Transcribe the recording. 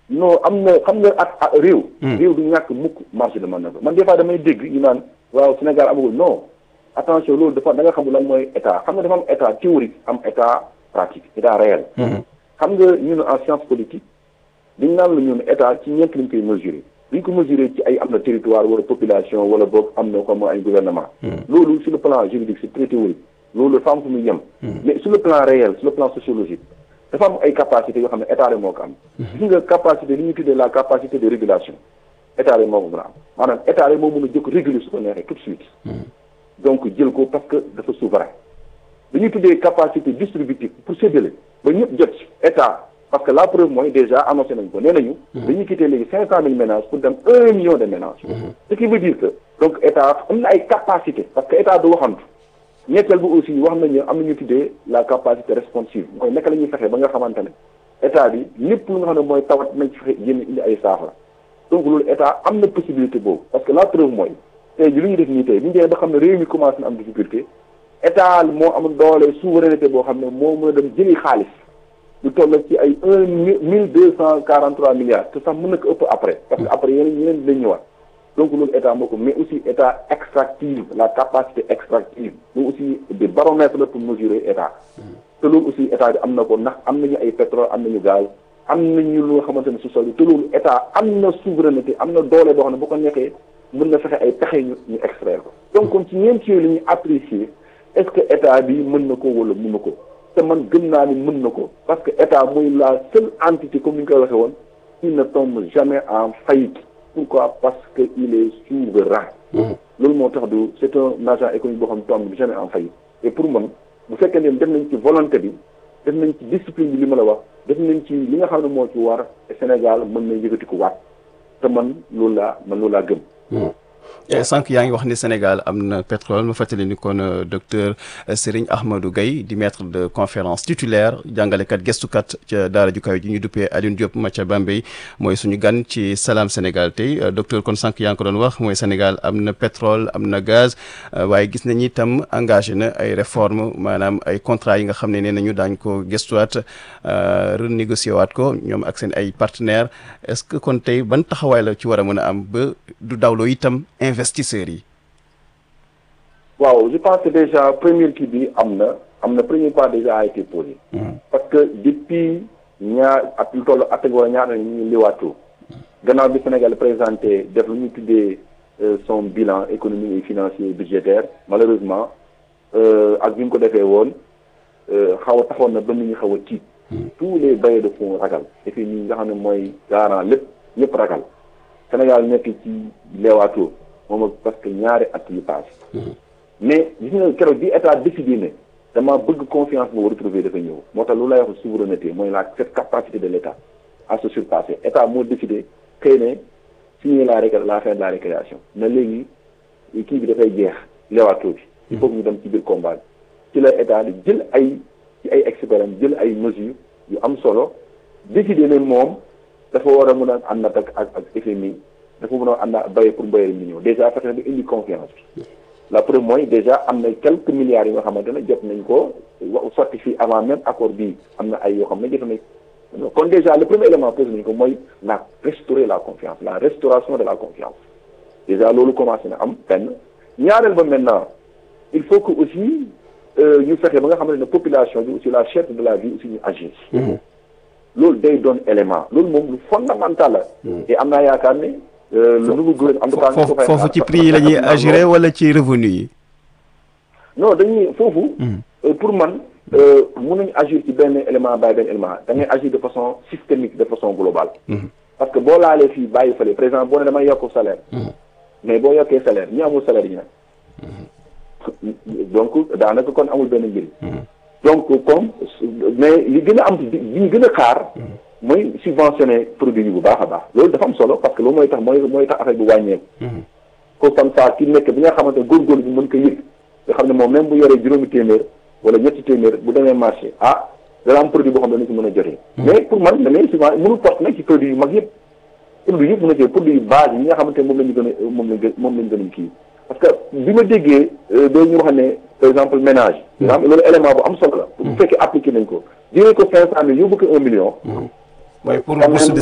non am na xam nga at at réew. réew du ñàkk mukk marge de manœuvre man des fois damay dégg ñu naan waaw Sénégal amagul non attention loolu dafa da nga xamul lan mooy état xam nga dafa am état théorique am état pratique état réel. xam nga ñun en science politique dañ naan la ñun état ci ñeent lañ koy mesurer duñ ko mesurer ci ay am na territoire wala population wala boog am na comme ay gouvernement. loolu sur le plan juridique c'est très théorique loolu dafa am fu muy yem. mais sur le plan réel sur le plan sociologique. dafa am ay capacité yoo xam ne état rek moo ko am. gis nga capacité li ñuy tuddee la capacité de régulation état rek moo ko mën a am maanaam état rek moo mën a jëkk réguler su ko neexee tout de suite. donc jël ko parce que dafa souverain. li ñuy tuddee capacité distributive pour séddale ba ñëpp jot ci état parce que la preuve mooy déjà annoncé nañ ko nee nañu. dañuy quitter léegi cinq cent mille ménages pour dem un million de ménages. ce qui veut dire que donc état am na ay capacité parce que état du waxantu. ñetteel bi aussi wax nañu am nañu tuddee la capacité responsive mooy naka la ñuy fexe ba nga xamante ne état bi lépp lu nga xam ne mooy tawat nañ ci fexe génn indi ay saafara donc loolu état am na possibilité boobu parce que la preuve mooy tey ji lu ñu def nii tey bu ñu demee ba xam ne réew mi commencé na am difficulté état moo am doole souveraineté boo xam ne moo mën a dem jëli xaalis lu toll ci ay un mille deux cent quarante trois milliards te sax mën na ko ëpp après parce que après yeneen yeneen dinañ ñëwaat donc loolu état moo ko mais aussi état extractive la capacité extractive loolu aussi des baromètres la pour mesurer état te loolu aussi état bi am na ko ndax am nañu ay pétrole am nañu gaz am nañu lu nga xamante ne su sol te loolu état am na souveraineté am na doole boo xam ne bu ko neexee mën na fexe ay pexe ñu ñu extraire ko donc kon ci ñeent yooyu la ñuy apprécier est-ce que état bi mën na ko wala mën na ko te man gëm naa ni mën na ko parce que état mooy la seule entité comme ni ñu koy waxee woon il ne tombe jamais en faillite pourquoi parce que il est souverain loolu moo tax du c'est un agent économique boo xam ne tombe jamais en faillite et pour man bu fekkee ne def nañ ci volonté bi def nañ ci discipline bi li ma la wax def nañ ci li nga xam ne moo ci war Sénégal mën na yëkkati ko waat te man loolu laa man loolu laa gëm sànq yaa ngi wax ni Sénégal am na pétrole ma fàttali ni kon docteur Serigne Ahmadou Gaye di maître de conférence titulaire jàngalekat gestukat ca daara ju kaw ji ñu duppee Alioune Diop ma ca Bambey mooy suñu gan ci Salam Sénégal tey docteur kon sànq yaa ngi ko doon wax mooy Sénégal am na pétrole am na gaz waaye gis nañu itam engagé na ay réformes maanaam ay contrats yi nga xam ne nee nañu daañ ko gestuwaat renégocier waat ko ñoom ak seen ay partenaires est-ce que kon tey ban taxawaay la ci war a mën a am ba du dawloo itam investisseurs yi. waaw je pense que déjà première kii bi am na am na premier pas déjà a été posé. parce que depuis ñaar at lu toll at wala ñaar ñu ngi liwaatoo. gannaaw bi Sénégal présenté def lu ñu tuddee son bilan économique et financier budgétaire malheureusement ak bi mu ko defee woon xaw a taxoon na ba nit ñi xaw a tiit. tous les bailleurs de fonds ragal et puis ñi nga xam ne mooy garant lépp ñëpp ragal Sénégal nekk ci leewaatoo moom ak parce que ñaari at yu paase. mais gis nga keroog bi état décidé ne dama bëgg confiance boobu retrouver dafa ñëw moo tax lu lay wax souveraineté mooy la cette capacité de l' état à se surpasser état moo décidé xëy ne signer la récré la fin de la récréation na léegi kii bi dafay jeex leewaatoo bi. il faut que ñu dem ci biir combat bi ci la état di jël ay ci ay experts jël ay mesures yu am solo décidé ne moom dafa war a mën a ànd ak ak ak FMI dafa mën a ànd ak bay pour mbayal mi ñëw déjà fexe ba indi confiance bi. la preuve mooy déjà am na quelques milliards yi nga xamante ne jot nañ ko sotti fii avant même accord bii am na ay yoo xam ne jot nañ kon déjà le premier élément posé nañ ko mooy la restaurer la confiance la restauration de la confiance déjà loolu commencé na am benn ñaareel ba maintenant il faut que aussi ñu fexe ba nga xamante ne population bi aussi la cherté de la vie aussi ñu agir loolu day doon élément loolu moom lu fondamental la et am naa yaakaar ne le nouveau gouvernement en tout cas foofu ci prix yi la ñuy agir wala ci revenu yi. non dañuy foofu. pour man mun nañu agir ci benn élément bàyyi benn élément da ngay agir de façon systémique de façon globale. parce que boo laalee fii bàyyi fële par exemple boo ne damay yokk salaire. mais boo yokkee salaire ñi amul salaire yi nag. donc daanaka kon amul benn njëriñ. donc comme mais li gën a am li ñu gën a xaar. mooy subventionné produit yi bu baax a baax loolu dafa am solo parce que loolu mooy tax mooy mooy tax affaire bi wàññeeku. ko comme ça ki nekk bi nga xamante ne góorgóorlu bi mën ko yëg nga xam ne moom même bu yoree juróomi téeméer wala ñetti téeméer bu demee marché ah dana am produit boo xam ne dañu si mën a jotee. mais pour man damay souvent mënul porte nag ci produit yu mag yëpp. produit yëpp mën a jël produit yu base yi nga xamante ne moom la ñu gën a moom lañ gën moom lañ gën a kii parce que bi ma déggee doo ñu wax ne par exemple ménage. nga xam loolu élément bu am solo la. bu fekkee appliqué nañ ko jëlee ko cinq cent mille yóbbu ko un million. mooy pour bourse